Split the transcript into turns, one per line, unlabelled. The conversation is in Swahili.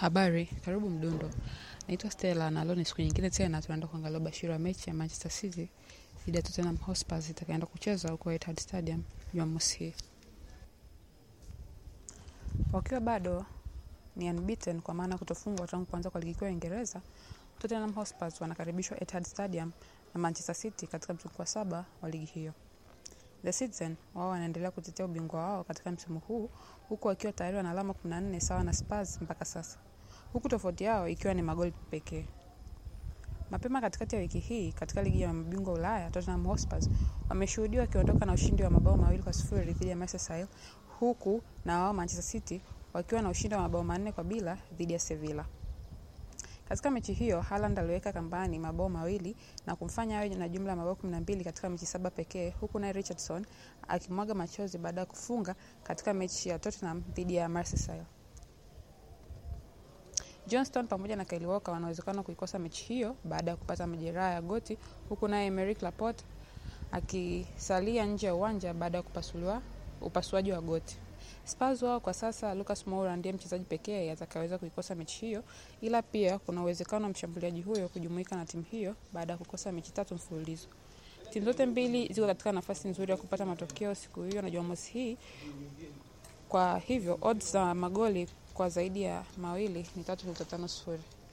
Habari, karibu Mdundo. Naitwa Stella na leo ni siku nyingine tena tunaenda kuangalia ubashiri wa mechi ya Manchester City dhidi ya Tottenham Hotspur itakayoenda kucheza huko Etihad Stadium Jumamosi hii. Wakiwa bado ni unbeaten kwa maana kutofungwa tangu kuanza kwa ligi kuu ya Uingereza, Tottenham Hotspur wanakaribishwa Etihad Stadium na Manchester City katika mzunguko wa saba wa ligi hiyo. The Citizen wao wanaendelea kutetea ubingwa wao katika msimu huu huku wakiwa tayari wana alama 14 sawa na Spurs mpaka sasa, huku tofauti yao ikiwa ni magoli pekee. Mapema katikati ya wiki hii katika ligi ya mabingwa Ulaya, Tottenham Hotspur wameshuhudiwa wakiondoka na ushindi wa mabao mawili kwa sifuri dhidi ya Merseyside, huku na wao Manchester City wakiwa na ushindi wa mabao manne kwa bila dhidi ya Sevilla. Katika mechi hiyo Haaland aliweka kambani mabao mawili na kumfanya awe na jumla ya mabao 12 katika mechi saba pekee, huku naye Richardson akimwaga machozi baada ya kufunga katika mechi ya Tottenham dhidi ya Merseyside. Johnston pamoja na Kyle Walker wana uwezekano kuikosa mechi hiyo baada ya kupata majeraha ya goti, huku naye Emerick Laporte akisalia nje ya uwanja baada ya kupasuliwa upasuaji wa goti. Spurs wao kwa sasa Lucas Moura ndiye mchezaji pekee atakayeweza kuikosa mechi hiyo, ila pia kuna uwezekano wa mshambuliaji huyo kujumuika na timu hiyo baada ya kukosa mechi tatu mfululizo. Timu zote mbili ziko katika nafasi nzuri ya kupata matokeo siku hiyo na Jumamosi hii. Kwa hivyo odds za magoli kwa zaidi ya mawili ni tatu nukta tano sifuri.